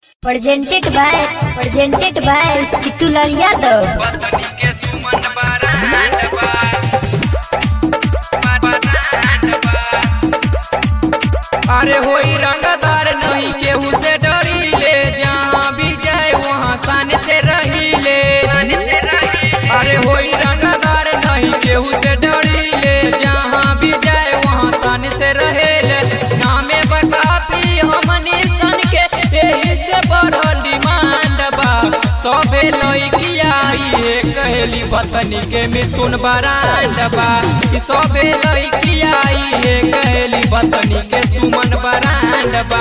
presented by presented by Situlal Yadav. बतनी के Suman brand बा बरांड बा अरे होई रंगदार नहीं केहू से डरी ले जहाँ भी जाए वहाँ सान से रही ले अरे होई रंगदार नहीं केहू से डरी ले जहाँ भी जाए वहाँ सान से रहे ले नामे बकापी हमनी सन के यही से बढ़ल डिमांड बा सबे लइकिया ये कहली पत्नी के मिथुन बरांड बा कि सबे लइकिया ये कहली पत्नी के सुमन बरांड बा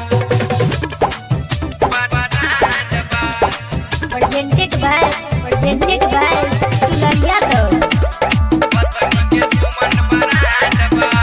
Presented by presented by Situlal Yadav. पत्नी के सुमन बरांड बा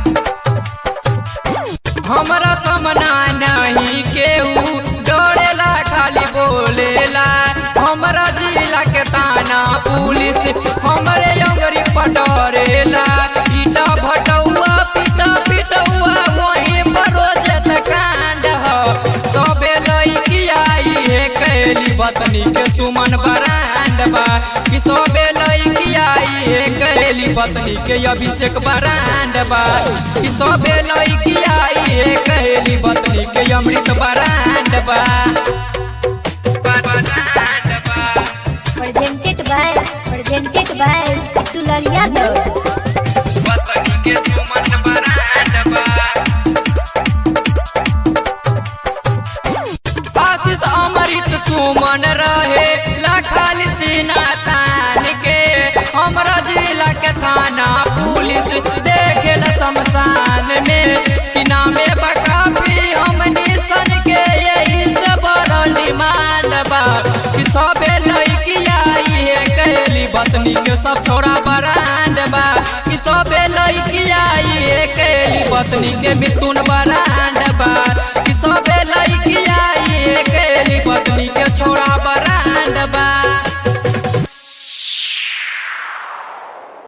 हमरा समना नहीं केहू डरेला खाली बोलेला हमरा जिला के ताना पुलिस हमरे अंगरी पटरेला ईटा भटौआ पिटा पिटौआ वहीं पर रोज कांड ह सबे लइकिया ये कहली बतनी के सुमन बरांड बा कि सबे लइकिया ये कहली बतनी के अभिषेक बरांड बा कि सबे लइकिया ये कहली बतनी के अमृत बरांड बा बरांड बा Presented by presented by Situlal Yadav. बतनी के सुमन बरांड बा आशीष अमृत सुमन रहे लाखाली सीना तान के हमरा जिला के थाना पुलिस देखेल शमशान में कि नामे बकाफी हमनी सन के यही से बड़ डिमांड बा कि सबे लइकिया ये कहली बतनी के सब छोड़ा बरांड बा कि सबे लइकिया ये कहली बतनी के मिथुन बरांड बा कि सबे लइकिया